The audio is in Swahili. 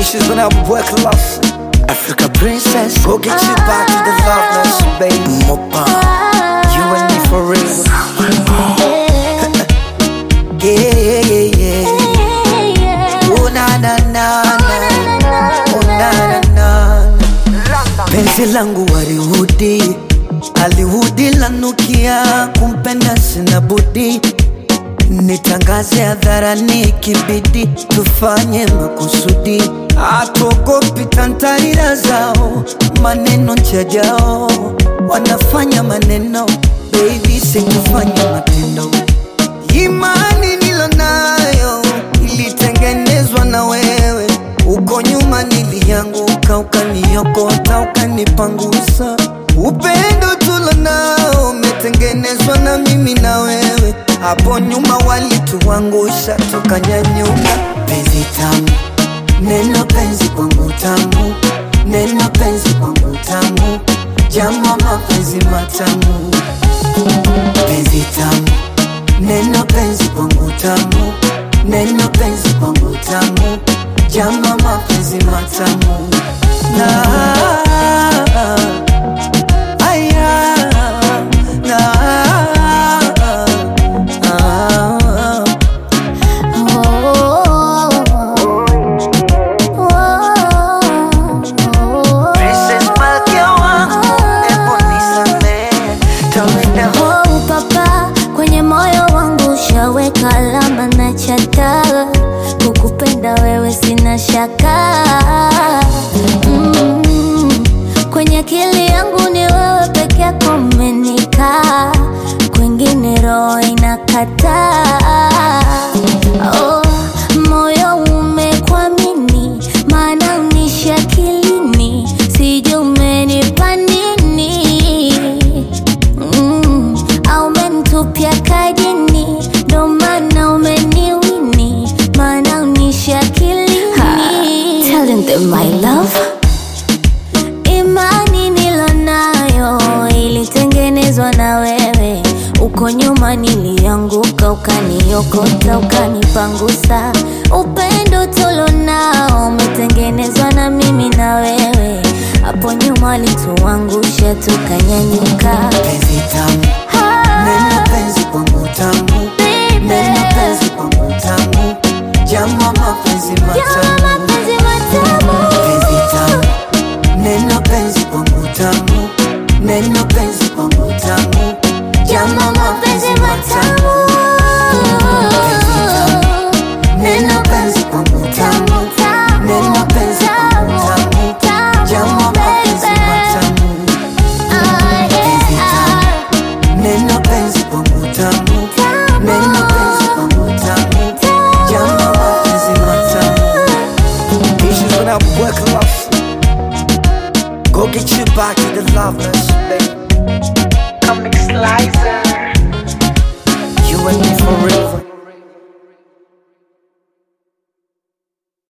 Issues when I work love. Africa princess, go get you back to the loveness, baby. Mopa, you and me for real. Yeah, yeah, yeah, yeah. Oh na na na na, oh na na na. Penzi langu warihudi, alihudi lanukia, kumpenda sina budi nitangaze hadharani, kibidi tufanye makusudi, hatuogopi tantarira zao, maneno njajao wanafanya maneno, baby sikufanya matendo. Imani nilonayo ilitengenezwa na wewe, uko nyuma nilianguka, ukaniokota, ukanipangusa. Upendo tulonao umetengenezwa na mimi na wewe, hapo nyuma walituangusha, tukanyanyuka. Penzi tamu, neno penzi kwangu tamu, neno penzi kwangu tamu, jama mapenzi matamu, penzi tamu Neno penzi kwangu tamu, neno penzi kwangu tamu, jama mapenzi matamu na aya na ah, Princess Malkia wangu, ebu nisamehe, tawenda Oh, papa kwenye moyo wangu ushaweka alama na chata, kukupenda wewe sina shaka mm. Kwenye akili yangu ni wewe peke yako umenikaa, kwingine roho inakataa. Oh, moyo umekwamini, maana unishi akilini, sijui umenipa nini mm, au umenitupia kajini, ndo maana umeniwini, maana unishi akilini. Telling them my love Imani nilonayo ilitengenezwa na wewe, uko nyuma nilianguka, ukaniokota, ukanipangusa. Upendo tulonao umetengenezwa na mimi na wewe, hapo nyuma walituangusha, tukanyanyuka. penzi tamu, neno penzi kwangu tamu, neno penzi kwangu tamu, jama mapenzi matamu penzi tamu, neno penzi kwangu tamu, neno penzi kwangu tamu, jama mapenzi matamu penzi tamu, neno penzi kwangu tamu, neno penzi kwangu tamu, jama mapenzi matamu penzi tamu, neno penzi kwangu tamu, neno penzi kwangu tamu, jama mapenzi matamu Issues when I work love. Go get you back to the loveness, baby.